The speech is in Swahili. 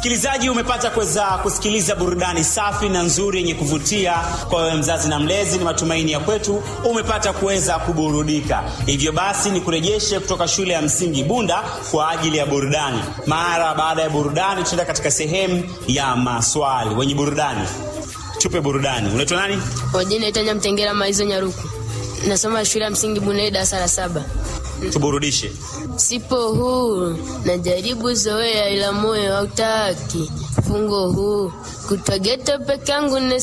Msikilizaji, umepata kuweza kusikiliza burudani safi na nzuri yenye kuvutia kwa wewe mzazi na mlezi. Ni matumaini ya kwetu umepata kuweza kuburudika. Hivyo basi, ni kurejeshe kutoka shule ya msingi Bunda kwa ajili ya burudani. Mara baada ya burudani, tutaenda katika sehemu ya maswali. Wenye burudani, tupe burudani. Unaitwa nani? Kwa jina naitwa Mtengera Maizo Nyaruku, nasoma shule ya msingi Bunei darasa la saba. Tuburudishe. Sipo huru, najaribu zoea, ila moyo hautaki. Fungo huu kutwa geto peke yangu